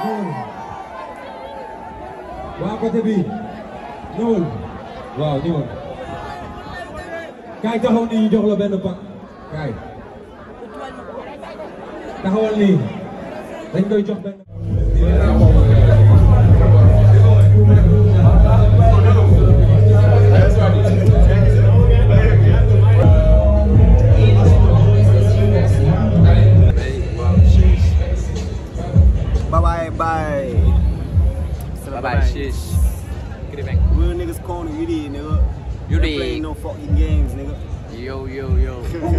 waa côté bi ñëwal waaw ñëwal kaay taxaw nii ñu jox la benn pak kaay taxawal nii dañ koy jox benn Bye bye bye. Bye bye, shish. Giddy Real niggas corner, you did, nigga. You Ain't did. playing no fucking games, nigga. Yo, yo, yo.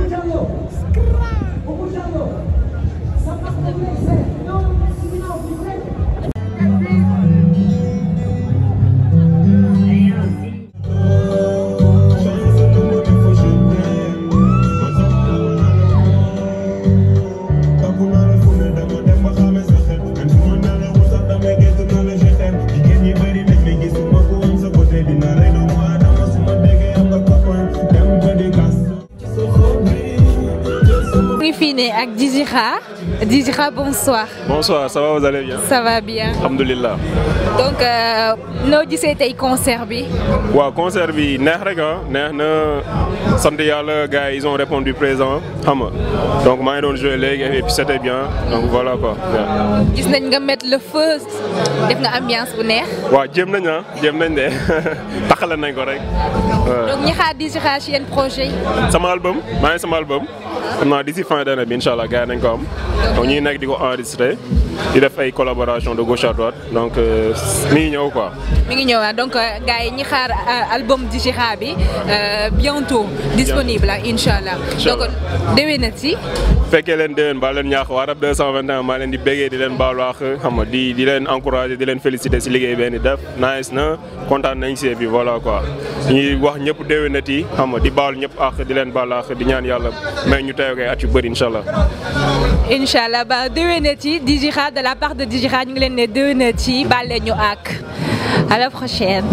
mu ngi fii ne ak Djidjikha Djidjikha bonsoir Bonsoir, ça va, vous allez bien ça va bien Alhamdulillah. donc euh, noo gisee tey concert bi waaw concert bi neex rek ah neex na sant yàlla gars yi ils ont répondu présent xam nga donc maa ngi doon joué léegi et puis c'était bien donc voilà quoi. gis nañ nga mettre le feu def nga ambiance bu neex waaw jéem nañ ah jéem nañ de taxale nañ ko rek. waaw. donc ñi xaar Djidjikha ci yenn projet yi sama album maa ngi sama album xam naa d'ici fin d'année bi incha allah gars yi nañ ko am donc ñu ngi nekk di ko enregistré di def ay collaboration de gauche à droite donc euh, mi ngi ñëw quoi. mi ngi ñëwaat donc euh, gars yi ñi xaar euh, album Djidjikha bi euh, bientôt disponible ah incha allah donc Inch'Allah. déwénati fekkee leen déwén ba leen ñaax waa rab 221 maa leen di béggee di leen baalu àq xam nga di di leen encourager di leen féliciter si liggéey benn def nice na kontaan nañ si et puis voilà quoi ñuy wax ñëpp déwénati xam nga di baalu ñëpp àq di leen baalu àq di ñaan yàlla may ñu teew koy at yu bëri incha allah. incha allah ba déwénati Djidjikha de la part de Djidjikha ñu ngi leen ne déwénati baal leen ñu ak à la prochaine.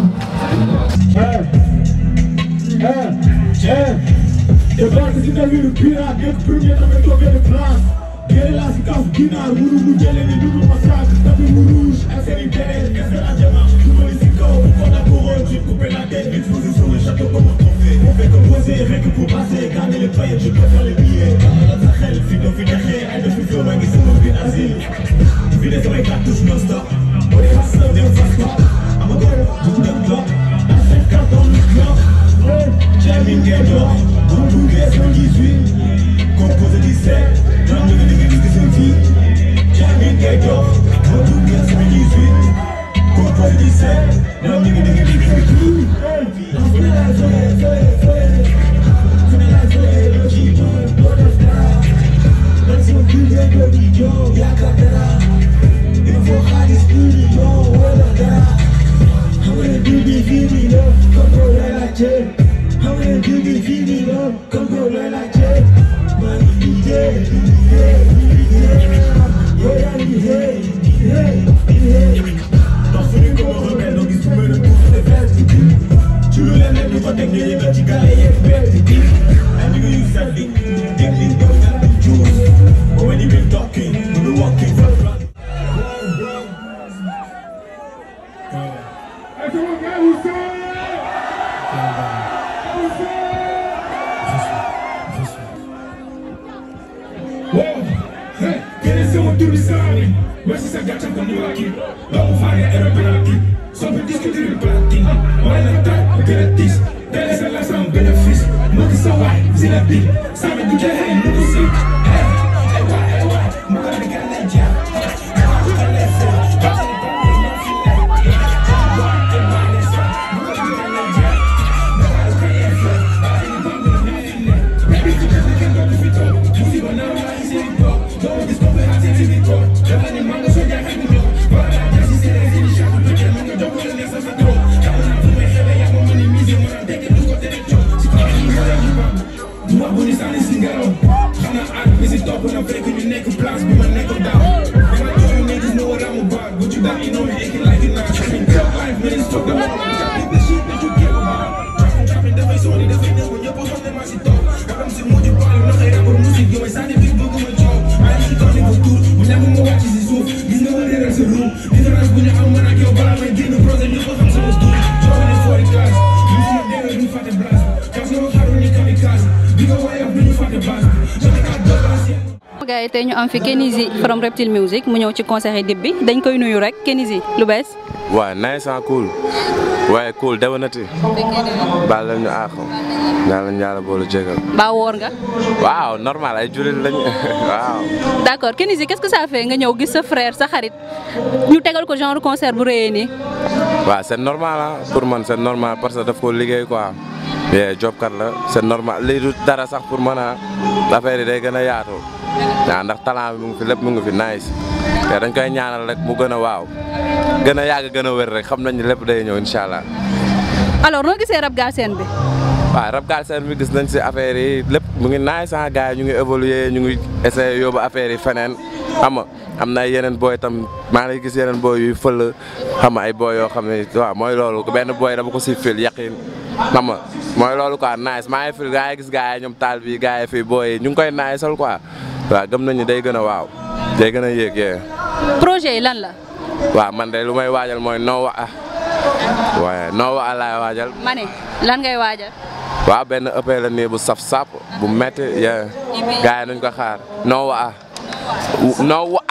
Débarque si navire le pirate, nekk premier damay toogee de place. Génn laa si kaaf ginaar, wuru mu jëlee ni double massacre. Tapis mu rouge, ak seen i béret, qu'est-ce que la démarche? Jubali si kaw, prends la couronne, j'ai coupé la tête, exposé sur le château comme un trophée. On fait composer, rien que pour passer, garder les paillettes, je préfère les billets. Dans sa xel, fi doo fi dexee, ay def fi flow, maa ngi sama biir asile. Vidé samay cartouche non-stop, on est hustler, dem fast pop. I'm a girl, du dem drop, à 50 dans le club. Jamming ngay dox, bu duggee 118, composé 17, ñoom ñu ngi liggéey gis seen fii. Jamming ngay dox, bu duggee 118, composé 17, ñoom ñu ngi liggéey gis seen fii. Fu ne laay fële, fële, fële. Fu ne laay fële, loo ciy doon, doo def dara. Man sama budget doo ci joo, yaakaar dara. Il me faut xaalis million wala dara. Xam nga ne duubi fii nii la, comme ko lay laajte. Xam nga ne duubi fii nii la, comme ko lay laajte. Maa ngi liggéey, liggéey, liggéey. Yow yaa ngi liggéey, liggéey, liggéey. Ndax fu ñu ko waxee benn doo gis fu mel ne tuuti de vert bi. Ci lu leen nekk ñu fa teg ñu yëngal ci gars yi yeeg bett bi. Ay nigga yu set bi, teg li doon ñaar di juus. But when you been talking, you been walking for the Quieres ser un turisani, mas se agacha conmigo aquí. Vamos a ir a penalti, sobre discutir el platín. Olha tá, gratis, deles elas são benefícios. Nunca só vai, zina bi, sabe do que é, nunca sei. É, é uai, é uai, nunca me caleja. Uma bonita nesse garão, tá na água, esse dund différence bu ñu am man ak yow balaa may génn projet ñëpp a xam sama dund joxe ne foori kaas lu si dégg duñ fàtte blast kaas nga ma xaru ni kamikaze bi nga woyof duñu fàtte base joxe kaa dollars gars yi tey ñu am fi Kenizi from Reptile Music mu ñëw ci concert yi dib bi dañ koy nuyu rek Kenizi lu bees. waaw nice and cool waaye cool dewanati baal la ñu àq naa la ñaala boolu jégal Ba woor nga. waaw normal ay jullit lañ waaw d'accord Kenizi qu'est-ce que ça fait nga ñëw gis sa frère sa xarit ñu tegal ko genre concert bu rëyee nii. waaw c'est normal ah pour man c'est normal parce que daf ko liggéey quoi mais job kat la c'est normal lii du dara sax pour man a affaire yi day gën a yaatu waaw ndax talent bi mu ngi fi lépp mu ngi fi nice te dañ koy ñaanal rek mu gën a waaw gën a yàgg gën a wér rek xam nañ ne lépp day ñëw incha allah alors noo gisee rap Galsen bi. waaw rap Galsen bi gis nañ si affaire yi lépp mu ngi nice ah gars yi ñu ngi évoluer ñu ngi essayer yóbbu affaire yi feneen xam nga am na yeneen booy tam maa ngi gis yeneen booy yuy fël xam nga ay booy yoo xam ne waaw mooy loolu benn booy dama ko si fil yaqin xam nga mooy loolu quoi nice maa ngi fil gaa yi gis gars yi ñoom taal bi gars yi fii booy yi ñu ngi koy nice sol quoi waaw gëm nañu day gën a waaw day gën a yéeg yee projet yi lan la. waaw man de lu may waajal mooy noo wa ah waaye noo wa laay waajal ma ne lan ngay waajal. waaw benn ëpp la nii bu saf sap bu métti yee gars yi nañ ko xaar noo wa ah noo wa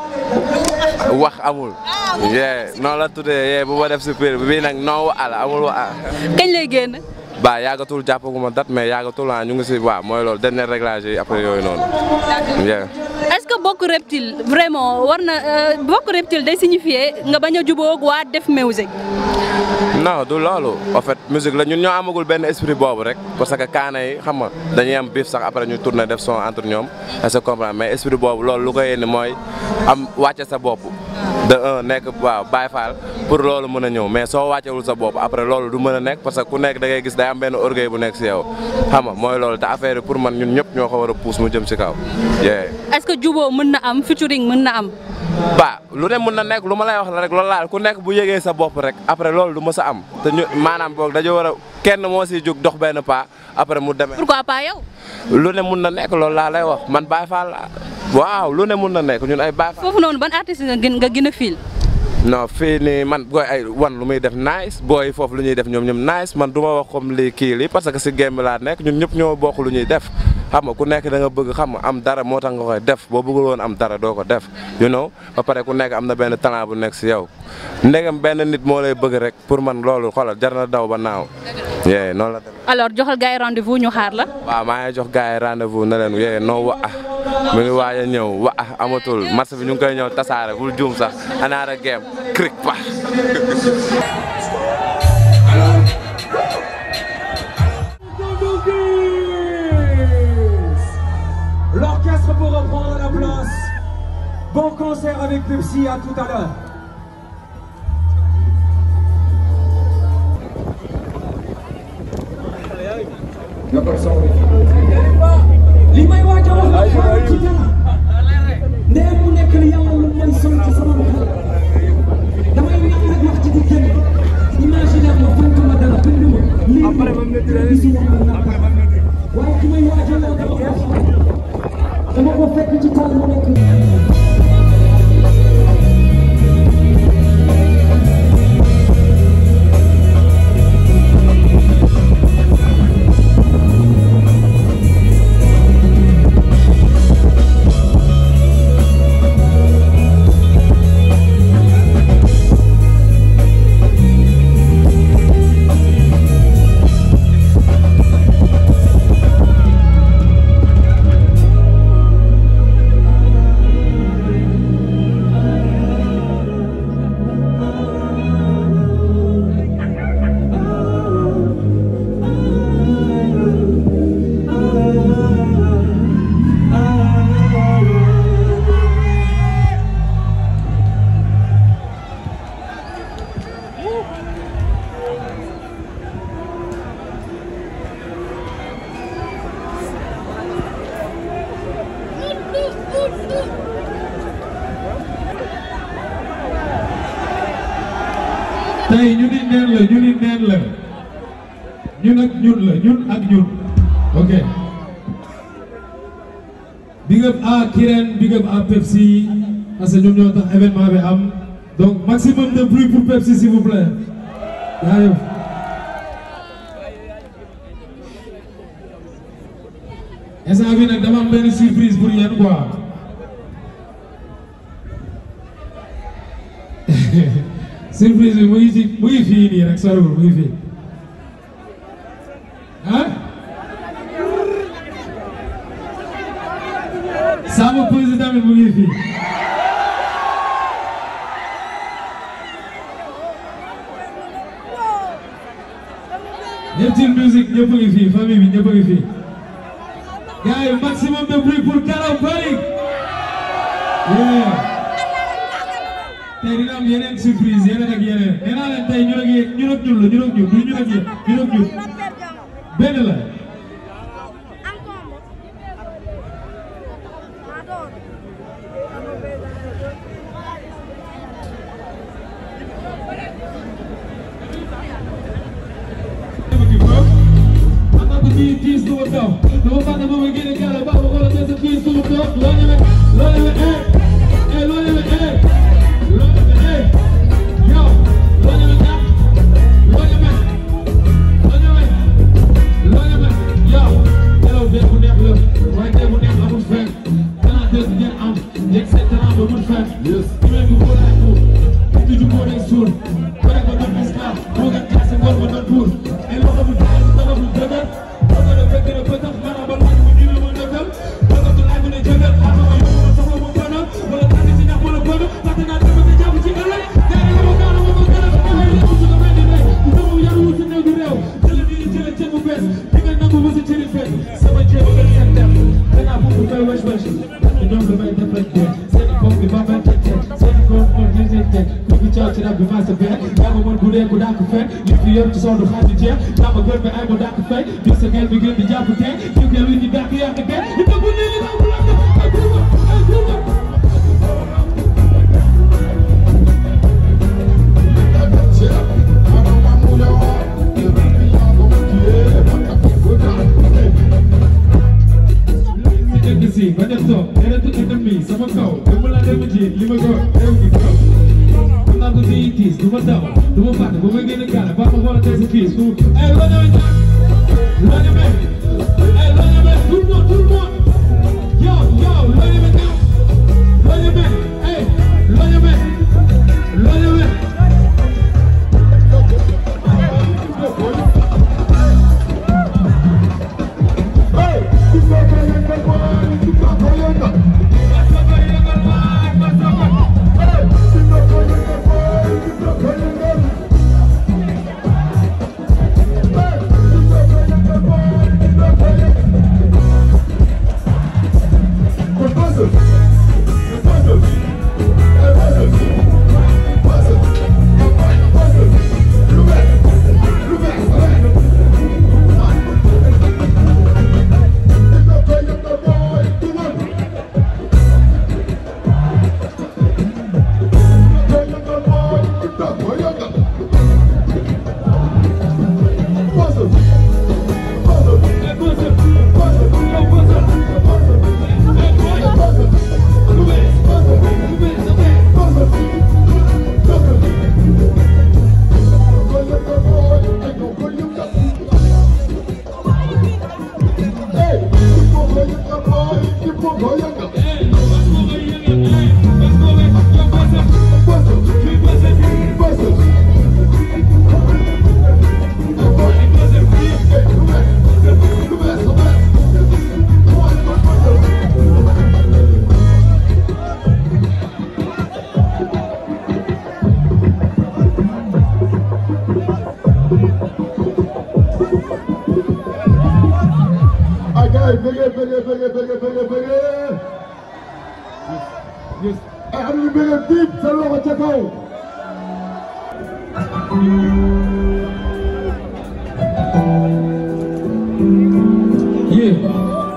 wax amul yee noonu la tuddee yee bu ma def si biir bii nag noo wa la amul wa ah kañ lay génn. ba yàggatul jàppaguma date mais yàggatul ah ñu ngi si waaw mooy loolu dernier réglage yi après yooyu noonu yee est-ce que bokk reptile vraiment war na euh, bokk reptile day signifier nga bañ a jubóog waa def music. non du loolu en fait musique la ñun ñoo amagul benn esprit boobu rek parce que kaana yi xam nga dañuy am bif sax après ñu tourner def son entre ñoom est-ce que comprendre mais esprit boobu loolu lu koy indi mooy am wàcce sa bopp de un nekk waaw Baay Faal pour loolu mën a ñëw mais soo wàccewul sa bopp après loolu du mën a nekk parce que ku nekk da ngay gis day am benn orgueil bu nekk si yow xam nga mooy loolu te affaire yi pour man ñun ñëpp ñoo ko war a pousse mu jëm si kaw yee est-ce que jubóo mën na am featuring mën na am. ba lu ne mun na nekk lu ma lay wax la rek loolu laal ku nekk bu yëgee sa bopp rek après loolu du mës a am te ñu maanaam boog dañoo war a kenn moo siy jóg dox benn pas après mu demee. pourquoi pas yow. lu ne mun na nekk loolu laa lay wax man Baye Fall laa waaw lu ne mun na nekk ñun ay Baye Fall. foofu noonu ban artiste nga gën nga gën a fiil. non fii nii man booy ay wan lu muy def nice booy foofu lu ñuy def ñoom ñoom nice man du ma wax comme lii kii lii parce que si game bi laa nekk ñun ñëpp ñoo bokk lu ñuy def xam nga ku nekk da nga bëgg xam nga am dara moo tax nga koy def boo bëggul woon am dara doo ko def you know ba pare ku nekk am na benn talent bu nekk si yow ndegam benn nit moo lay bëgg rek pour man loolu xoolal jar na daw ba naaw yee noonu la dem alors joxal gars yi rendez-vous ñu xaar la. waaw maa ngi jox gars yi rendez-vous na leen yee noo wa ah mu ngi waaj a ñëw wa ah amatul match bi ñu ngi koy ñëw tasaare bul juum sax anaara game cric pa L'orchestre pour reprendre la place. Bon concert avec Pepsi, à tout à l'heure. li may waaj a wax la xaaral ci dara ndee mu nekk li yàlla lu may sol ci sama xel damay ñaan nag wax ci di génn imaginer ma fonk ma dara bind ma lii te gisuma ma naka waaye ki may waaj a wax dama ko xam dama ko fekk ci taal mu nekk tey ñu ni neen la ñu ni neen la ñun ak ñun la ñun ak ñun ok big up à Kirène big up à Pepsi parce que ñoom ñoo tax événement bi am donc maximum de bruit pour Pepsi s'il vous plaît jaajëf instant bi nag dama am benn surprise pour yéen quoi surprise bi mu ngi ci mu ngi fii nii rek soriwul mu ngi fii ah sama pose tamit mu ngi fii Neptune Music ñëpp a ngi fii famille bi ñëpp a ngi fii gars yi maximum de bruit pour Kalaw Falik yeah tey dina am yeneen surprise yeneen ak yeneen nee naa leen tey ñun ak yéen ñun ak ñun la ñun ak ñun du ñun ak yéen ñun ak ñun benn la I'm not the beat piece to it though. No matter when we get it, got a bubble, gonna get the piece to it though. Lord, you Lord, you hey, hey, Lord, you hey, Lord, you hey, yo, Lord, you now, Lord, you Lord, you Lord, you yo, hello, there, who never look, right there, who never amul fen, talent des ngeen am, yegg seen talent ba mun fen, yes, ñu leen ko boole ak ko, di ju boole ak suur, pare ko doon esclave, moo gën classe ngor ba doon buur, ay loxo bu dee si tabax bu dëgër, bëgg na fekk na bëtax, maanaam ba laaj mu dina ma dëggal, bëgg ko laaj mu ne jëgal, ama ma yóbbu ma soxla mu bëna, wala tànn ci ñax wala bëna, fàtte naa dama ko jàpp ci ëllëg, gaari la ma gaara ma ko gën a ko waxee lépp su ko mel ni rek, sama yaru wu si néew du réew, jële nii ni jële ceeb bu bees, di nga nangu ba sa cëri fees, sama ceeb ba gën seen dem, danaa foofu fay wesh wesh, ñoom damay def rek dee, seen bopp bi ba may teg teg, seen góor moom ñu teg teg, ku fi caaw ci rab bi maa sa fekk, yaa ma mën bu dee ku dàq fekk, li fi yor ci sondu xaaju jeex, yaa ma gën bi ay ma dàq fekk, gis sa gel bi gën di jàpp teg, jiw gel wi ñu dàq yàq teg, ñu tëgg ñu ñu taw bu lakk, ay groupe ay groupe si si ba def toog deretu ennemi sama kaw dama la dem ci li ma ko réew gi kaw xam naa ko di tiis du ma daw du ma fàtte bu ma génn gaale ba ma xool tey si fiis du ay loo ñëwee ñaar loo ñëwee ay loo ñëwee tout le monde tout le monde yow yow loo ñëwee ñaar loo ñëwee ay loo ñëwee loo ñëwee ay gars yi bëggee bëggee bëggee bëggee bëggee bëggee ay am ñu bëggee diib seen loxo ca kaw Yeah.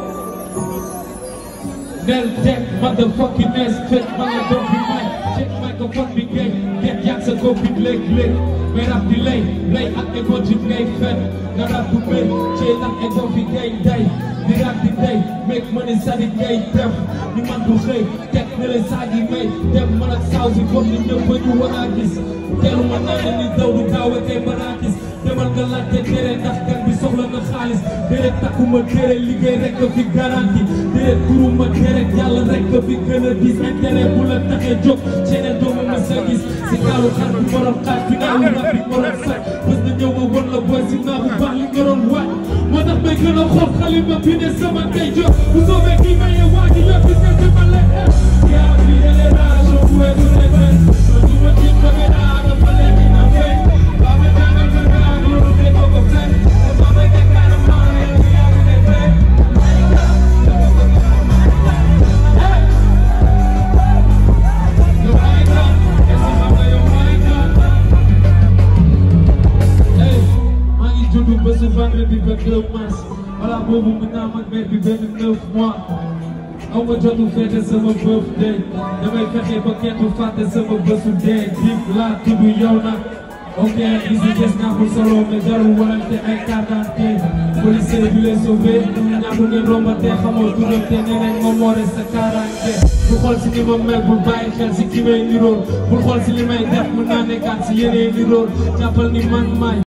Nel tech, motherfucking ass, check my don't be mine. Check my ko fot bi géej géej yàgg sa góob bi léeg-léeg mais rab di lay lay ak ego ci ngay fen nga rab bu béy ci nag ego fi ngay day di rab di day meeg ma ne sadi ngay def ñu man du xëy teg ne leen saa gi may dem man ak saaw si comme ni ñëpp ba ñu war a gis teelu ma naa ne ni daw du gaaw a kay balaa gis demal nga laajte tere ndax kan bi soxla na xaalis déedéet takkuma tere liggéey rek nga fi garanti déedéet turuma tere yàlla rek nga fi gën a gis intérêt bu la taxee jóg ceeneen doomu ma sa gis si gaalu xar bi borom xaaj bi naaw rab bi borom sax bés na ñëw ma won la boy si naa bu baax li nga doon waaj moo tax may gën a xool xalima bi ne sama kay jóg bu soobee kii maye waa ji yëpp gis nga ma lay yaa bi génération bu weesu lay fay ma du ma ci bëgg naa dafa léegi na fay ba ma jàngal ma naa loolu de ko ko fay te ba ma jàngal ma yow yaa ngi lay fay yow ay kan est-ce que xam nga yow ay kan hey maa ngi juddu bésu vendredi 22 mars voilà boobu mu naam ak mère bi benn 9 mois aw ma jotu fête sama birthday damay fexe ba kenn du fàtte sama bésu dee dik laa tudd yow nag ok ici des naa pour solo mais jarul walante ay carte d'identité policier bi lay sauvé ñàkk ngeen rombante xamoo turam te nee nañ moom moo des sa kaaraange bu xool si ni ma mel bul bàyyi xel si ki may nirool bul xool si li may def mën naa nekkaat si yeneen nirool jàppal ni man maay